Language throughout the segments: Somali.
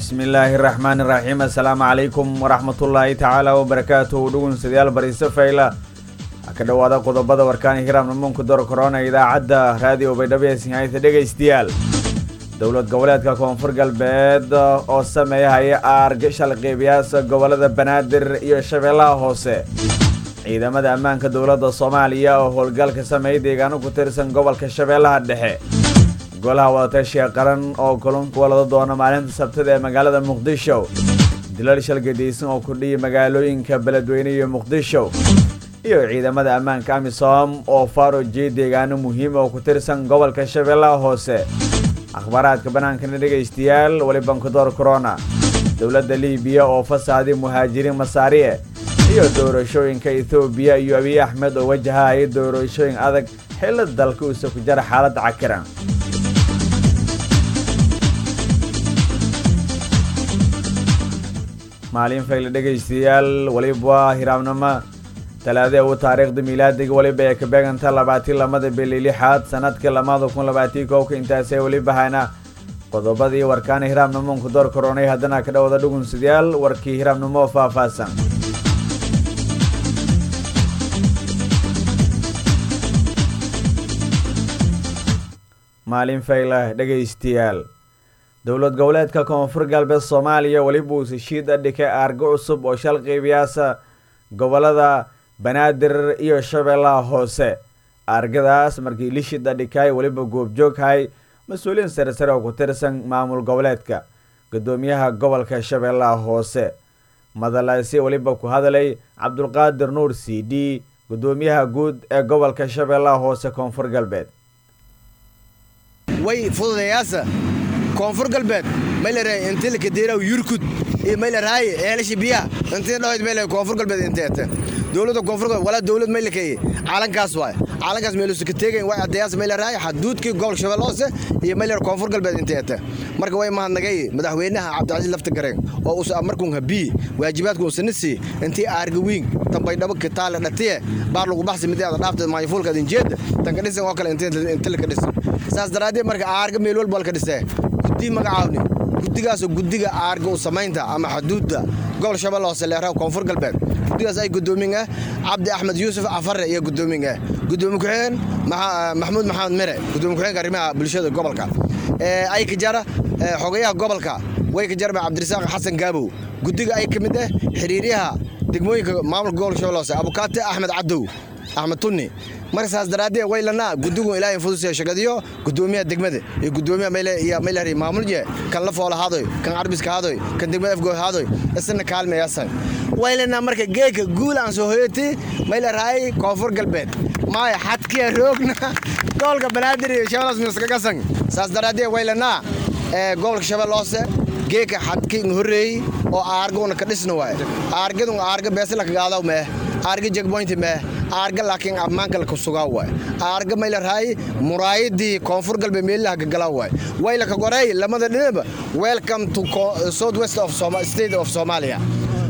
bismillaahi raxmaani raxiim assalaamu calaykum waraxmatullaahi tacaala wabarakaatuhu dhugunsadyaal bariise fayla ka dhowaada qodobada warkaani hiraam namuunka dor korona idaacadda raadiyo baydhabo ee sinhayta dhegaystayaal dowlad goboleedka koonfur galbeed oo sameeyahaya aarga shalqeybiyaasa gobolada banaadir iyo shabeellaha hoose ciidamada ammaanka dowladda soomaaliya oo howlgalka sameeyay deegaano ku tirsan gobolka shabeellaha dhexe golaha wadatashiga qaran oo kulunka walada doona maalinta sabtada ee magaalada muqdisho dilal shalgadaysan oo kordhiyay magaalooyinka beledweyne iyo muqdisho iyo ciidamada ammaanka amisom oo faarojiyay deegaano muhiima oo ku tirsan gobolka shabeellaha hoose akhbaaraadka bannaankana dhegaystayaal weli bankadoor corona dowladda libiya oo fasaaday muhaajiriin masaariye iyo doorashooyinka ethoobiya iyo abiy axmed oo wajahaya doorashooyin adag xilla dalka uuse ku jara xaaladda cakiran maalin fayle dhegaystayaal weliba hiraabnimo talaadee u taariikhda miilaadiga weliba ee ka beeganta labaatii lamada bili lixaad sanadka lamada kun labaatii kowka intaasee weliba hayna qodobadii warkaana hiraabnimonku door koronay haddana ka dhowada dhugunsadyaal warkii hiraabnimo oo faahfaahsan maalin fayle dhegaystayaal dowlad goboleedka koonfur galbeed soomaaliya weliba uu heshiid adhikay aargo cusub oo shal qeybiyaasa gobolada banaadir iyo shabeellaha hoose aargadaas markii lishid adhikay weliba goobjooghay mas-uuliyiin sare sare oo ku tirsan maamul goboleedka guddoomiyaha gobolka shabeellaha hoose madalaasi weliba ku hadlay cabdulqaadir nuur c d guddoomiyaha guud ee gobolka shabeellaha hoose koonfur galbeed way fududayaasa koonfur galbeed mayleray intilka deeraw yurkud iyo mayleray eelasha biyaha intii dhahoyd mayle koonfur galbeed inteete dowladda koonfur galbeed walaa dowlad maylekay caalankaas waay caalankaas meelusu ka teegayn way addeeyaas mayleray xaduudkii gobolka shabeelle hoose iyo mayler koonfur galbeed inteete marka way mahadnagay madaxweynaha cabdicasiis lafta gareen oo usa markuun habii waajibaadku usanisi intii aarga wiing tambaydhabo kitaale dhatiye baar lagu baxsi mideeda dhaafta maayfuulka adinjeeda tanka dhisan oo kale intilka dhisan saas daraaddeed marka aarga meel walba ka dhisee guddi magacaawni guddigaasoo guddiga aarga u samaynta ama xuduudda gobol shabeelle hoose leeraha koonfur galbeed guddigaas ay guddoomin ah cabdi axmed yuusuf cafare iyo guddoomin ah guddoomi ku-xigeen maxamuud maxamed mere guddoomi ku-xigeenka arrimaha bulshada gobolka ay ka jara xogayaha gobolka way ka jarma cabdirasaaq xasan gaabow guddiga ay ka mid ah xiriiryaha degmooyinka maamulka gobolka shabeelle hoose abukaate axmed cadow axmed tunni marka saas daraaddeed waylanaa guddigu ilaahay fudusee shagadiyo guddoomiyaha degmada iyo guddoomiyaha mayle iyo maylari maamulje kan la foola haadoy kan carbiska haadoy kan degmada afgoy haadoy isna kaalmeyasan waylanaa marka geeka guul aan soo hoyati maylaraay koonfur galbeed maaya xadkiya roogna gobolka banaadir iyo shabeellaas miskagasan saas daraaddeed waylanaa gobolka shabeelle hoose geeka xadki horreeyey oo aarguna ka dhisna waay aargadun aarga beesla kagaadaw mee aarga jegboynti mee aarga laakiin ammaanka laka sugaa waay aarga maylarahay muraayadii koonfur galbeed meelaha gagala waay wayla ka goray lamada dhinaba welcome to south west of state of Somalia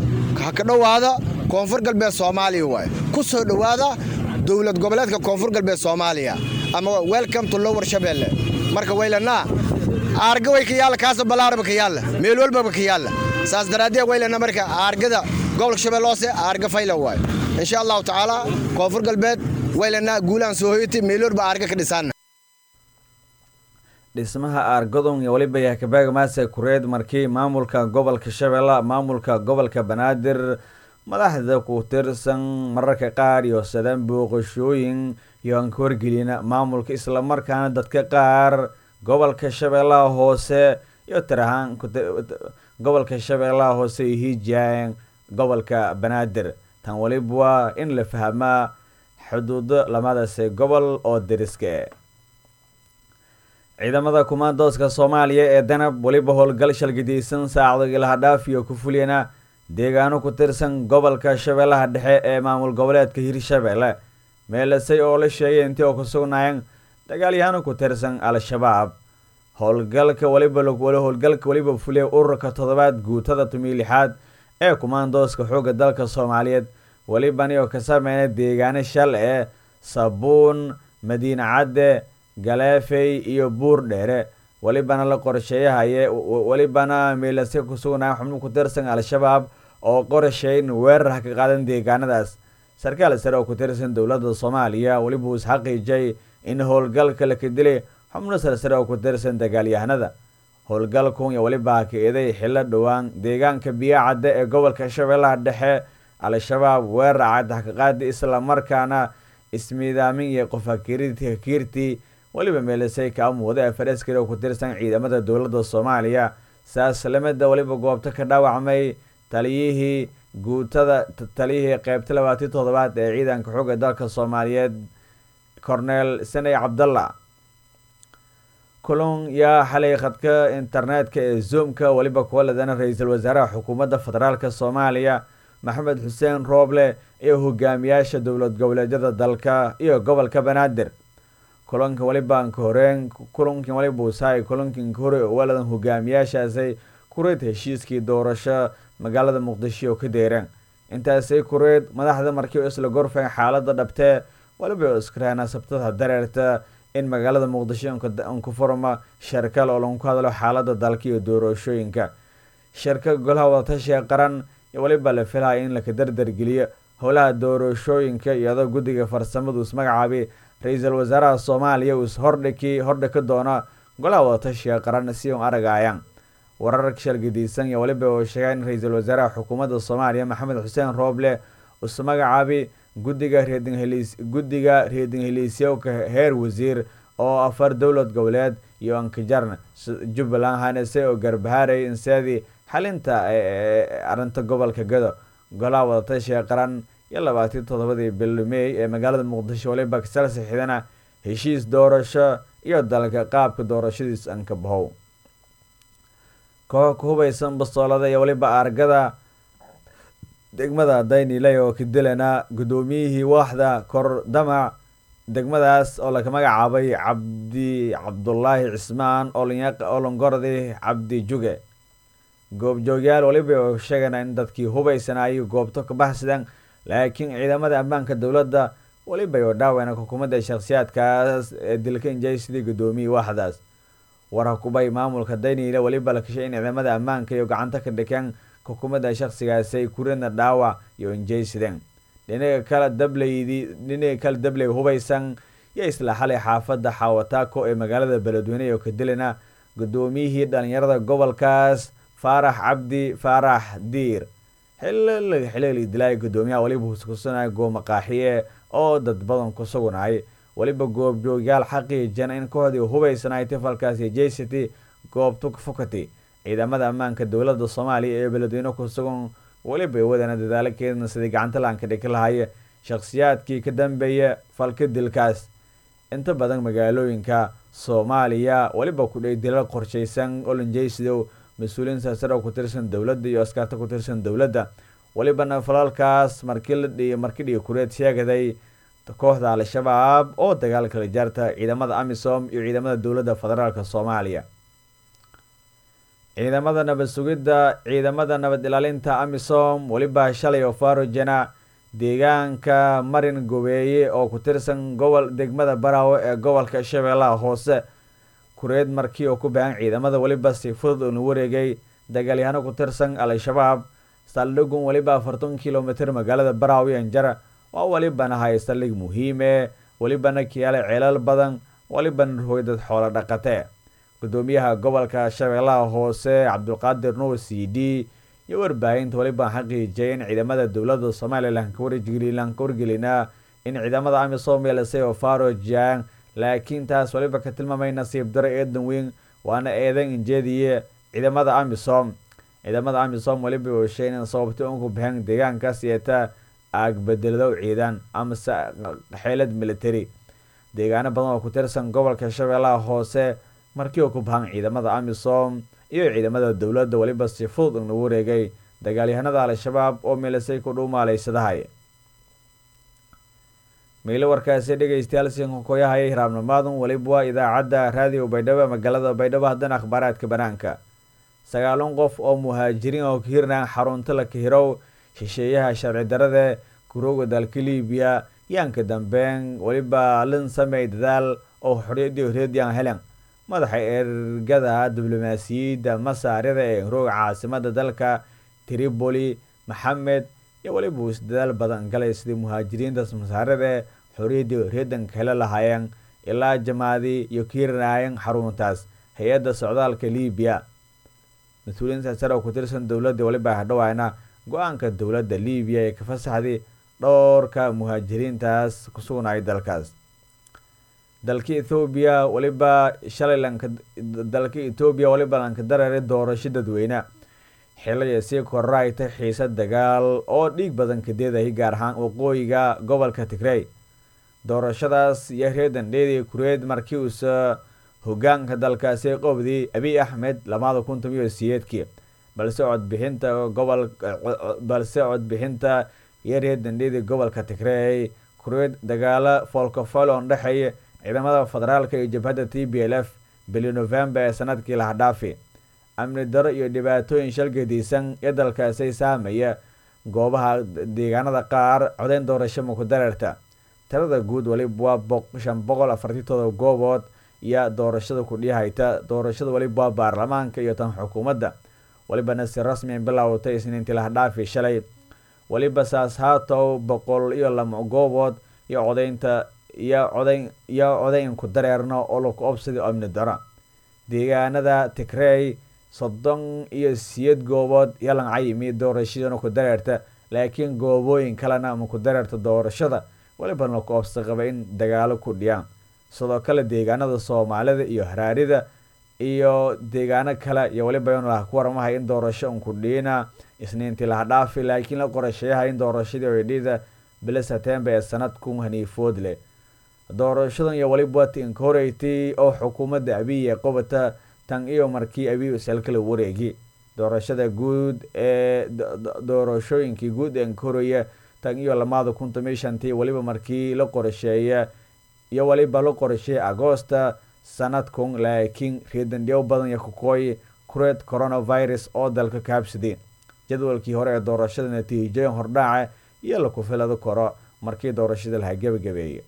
ha ka dhowaada koonfur galbeed Soomaaliya waay ku soo dhowaada dowlad goboleedka koonfur galbeed Soomaaliya ama welcome to lower Shabeelle marka waylana aarga way ka yaala kaas balaarba ka yaala meel walba ka yaala saas daraaddeed waylana marka aargada gobolka shabeelle hoose aarga fayla waay insha allahu tacaala koonfur galbeed waylana guulaan soo hoyatay meeloorba aarga ka dhisaan dhismaha aargadon iyo weliba yakabaag maase kureed markii maamulka gobolka shabeelle maamulka gobolka banaadir madaxda ku tirsan mararka qaar iyo sadan booqashooyin iyo aan ka horgelina maamulka islamarkaana dadka qaar gobolka shabeellaha hoose iyo tir ahaan gobolka shabeellaha hoose iyo hiijaan gobolka banaadir tan weliba waa in la fahmaa xuduudo lamadaase gobol oo deriska ciidamada kumaandooska soomaaliya ee danab weliba howlgal shalgadaysan saacado ilahadhaaf iyo ku fuliyana deegaano ku tirsan gobolka shabeellaha dhexe ee maamul goboleedka hirshabeelle meelasay oo la sheegay intii oo ku sugnaayeen dagaalyahaano ku tirsan al-shabaab howlgalka waliba howlgalka weliba fuliya ururka toddobaad guutada tumiy lixaad ee kumaandooska xoogga dalka soomaaliyeed welibani oo ka sameyna deegaano shal ee sabuun madiine cadde galeefey iyo buur dheere welibana la qorsheeyahaye welibana meelase ku sugnaa xubno ku tirsan al-shabaab oo qorsheyn weerar ha ka qaadan deegaanadaas sarkaal sare oo ku tirsan dowladda soomaaliya weliba uu isxaqiijay in howlgalka la ka dilay xubno sarsare oo ku tirsan dagaalyahanada howlgalkun iyo weliba ka eeday xillo dhowaan deegaanka biyacadda ee gobolka shabeellaha dhexe al-shabaab weerar cad ha ka qaadi islamarkaana ismiidaamin iyo qof hakiirtii weliba meelisay ka amuuda afar askari oo ku tirsan ciidamada dowladda soomaaliya saas lamida weliba goobta ka dhaawacmay taliyihii guutada taliyihii qeybta labaatan toddobaad ee ciidanka xooga dalka soomaaliyeed cornel saney cabdalla kulun yaa xalay khadka internetka ee zoomka weliba kuwa ladana ra-iisul wasaaraha xukuumadda federaalka soomaaliya maxamed xuseen rooble iyo hogaamiyaasha dowlad goboleedyada dalka iyo gobolka banaadir kulanka welibaanka horeen kulankin weliba usaay kulankinka hore waladan hogaamiyaashaasay kureed heshiiskii doorasho magaalada muqdisho oo ka deereen intaasay kureed madaxda markii isla gorfeen xaalada dhabtee weliba iskraana sabtada dareerta in magaalada muqdisho unku furma sharkal oo lagu hadlo xaalada dalka iyo doorashooyinka shirka golaha wadatashiga qaran iyo weliba la filaya in laka dardargeliyo howlaha doorashooyinka iyadoo guddiga farsamadu ismagacaabay ra-iisul wasaaraha soomaaliya uu is hordhiki hordhiki doona golaha wadatashiga qaran si un aragayaan warar shalgadiisan iyo weliba oo sheegaa in ra-iisul wasaaraha xukuumadda soomaaliya maxamed xuseen rooble is magacaabi guddiga reedinheliis guddiga reedinheliisyowka heer wasiir oo afar dowlad goboleed iyo ankajarn jubbaland hanese oo garbahaaray inseedii xalinta arrinta gobolka gado golaha wadatashiga qaran iyo labaatan toddobadii bil mey ee magaalada muqdisho waliba kasal sixidana heshiis doorasho iyo dalka qaabka doorashadiis ankabahow koox ku hubaysan bastoolada iyo weliba argada degmada dayniley oo ka dilana guddoomiyihii waaxda kor damac degmadaas oo laga magacaabay cabdi cabdulaahi cismaan olongordi cabdi juge goobjoogyaal waliba oo sheegana in dadkii hubaysanaayo goobto ka baxsadaan laakiin ciidamada ammaanka dowladda weliba oo dhaaweyna xukuumadda shakhsiyaadkaas ee dilka injay sidii guddoomiyii waaxdaas war hukubay maamulka dayniile weliba la kashay in ciidamada ammaanka iyo gacanta ka dhikeen xukuumadda shakhsigaasi ay kurina dhaawac iyo injaysideen dhinaga kale dableydi dhinaga kale dabley hubaysan iyo isla xalay xaafadda xawataako ee magaalada beledweyne oo ka dilana guddoomiyihii dhalinyarada gobolkaas faarax cabdi faarax diir xilli dilaayo guddoomiyaha weliba huskusanaya goomaqaaxiye oo dad badan ku sugunay weliba goobjoogyaal xaqiijana in kooxdii hubaysanay tifalkaasi jcity goobta fukati ciidamada ammaanka dowladda soomaaliya ee beledweyne ku sugan weliba wadana dadaalo keedna sidii gacanta laanka dhiki lahaye shakhsiyaadkii ka dambeeya falka dilkaas inta badan magaalooyinka soomaaliya weliba kudhay dilal qorshaysan olinjaysidow mas-uuliyiin saasar oo ku tirsan dowladda iyo askaarta ku tirsan dowladda welibana falalkaas markii la dhiy markii dhiga kureed sheegaday kooxda al-shabaab oo dagaal kala jaarta ciidamada amisom iyo ciidamada dowladda federaalk soomaaliya ciidamada nabad sugidda ciidamada nabad ilaalinta amisom weliba shalay oo farojana deegaanka marin gobeeye oo ku tirsan gobol degmada baraawe ee gobolka shabeellaha hoose kureed markii oo ku baahan ciidamada weliba si fudud uuna wareegay dagaalyahano ku tirsan al-shabaab saldhigun weliba afartan kilomitr magaalada baraawe anjara waa welibana hay saldhig muhiime welibana kiyaale ceelal badan welibana ruhoy dad xoolo dhaqatee gudoomiyaha gobolka shabeellaha hoose cabdulqaadir nuur c d iyo warbaahinta weliba xaqiijiyay in ciidamada dowladda somalilan ka wargelinaa in ciidamada amisom yeelisay oo farojaan laakiin taas weliba ka tilmaamay nasiib daro eedan weyn waana eedan injeediye ciidamada amisom ciidamada amisom weliba oo sheegeen in sababta unku baxeen deegaankaas yeeta aagbedelado ciidan amase xeelad military deegaano badan oo ku tirsan gobolka shabeellaha hoose markii uu ku bahan ciidamada amisom iyo ciidamada dowladda weliba si fudud unagu wareegay dagaalyahanada al-shabaab oo meelisay ku dhuumaaleysadahay meelo warkaasi dhegeystayaal sinkokoyahaya hiraabnimaadan weliba waa idaacadda raadiyo baydhabo magaalada baydhabo haddana akhbaaraadka banaanka sagaalan qof oo muhaajiriin oo ka hirnaan xarunta la kahirow shisheeyaha sharci darade kurooga dalka libiya yaanka dambeyn weliba lin samey dadaal oo xoriyadii horeediyaan helen madaxa ergada diblomaasiyadda masaarida ee rooga caasimada dalka tripoli maxamed iyo weliba uu isdadaal badan galay sidii muhaajiriintaas masaarida ee xoriyadii reedanka hele lahaayeen ilaa jamaadii iyo kiiranaayeen xaruntaas hay-adda socdaalka libiya mas-uuliyiinta sare oo ku tirsan dowladda weliba hadhowayna go-aanka dowladda libiya ee ka fasaxday dhowrka muhaajiriintaas ku sugnay dalkaas dalka ethoobiya weliba shalay lanka dalka etoobiya weliba lanka dareeray doorasho dadweyne xilaya sii korayta xiise dagaal oo dhiig badan kadeedahay gaar ahaan waqooyiga gobolka tigrey doorashadaas iyo reedan dheedi kureed markii uusa hogaanka dalkaasi qobdii abiy axmed lamada kun tomiyo siyeedkii balse codbixinta gobol balse codbixinta iyo reedan dheedi gobolka tigrey kureed dagaalo foolkafol oo dhexeeya ciidamada federaalka iyo jabhadda t b l f bili november ee sanadkii laha dhaafi amni daro iyo dhibaatooyin shalgadiisan ee dalkaasi saamaya goobaha deegaanada qaar codeyn doorasho maku dareerta tirada guud waliba waa shan boqol afartii todoba goobood iyo doorashada kudhihayta doorashada waliba waa baarlamaanka iyo tan xukuumadda walibana si rasmian bilowtay isniintii laha dhaafi shalay waliba saas haatow boqol iyo lama goobood iyo codeynta iyo codeyn iyo codeyn ku dareerno oo laku obsaday amni daro deegaanada tigrey soddon iyo siyeed goobood iyo lancayimi doorashadana ku dareerta laakiin goobooyin kalena ma ku dareerta doorashada walibana laku obsa qaba in dagaalo ku dhiyaan sidoo kale deegaanada soomaalida iyo haraarida iyo deegaano kale iyo waliba in laha ku waramahay in doorasho unku dhiina isniintii laha dhaafi laakiin la qorasheeyaha in doorashadii oydhida bilo setember ee sanadku haniifood leh doorashadan iyo waliba wati inkoreytay oo xukuumadda abiy ee qobata tan iyo markii abiy usalkala wareegi doorashada guud ee doorashooyinkii guud ee inkoraya tan iyo lamada kun tomiyo shantii waliba markii la qorasheeya iyo waliba la qorasheeyay agoosta sanadkun laakiin reedandhiyo badan iyo kukooy kureed coronavirus oo dalka kaabsaday jadwalkii hore ee doorashada natiijooyin hordhaaca iyo laku filado karo markii doorashada laha gebagabeeyay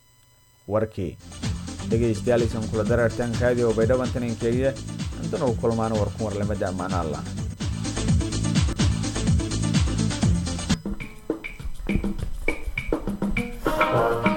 warkii dhegeystayaal isan kula dareertan kaadiyo baydhaban taninkeeya intan uu kulmaano warkun warlamada ammaana allah Thank you.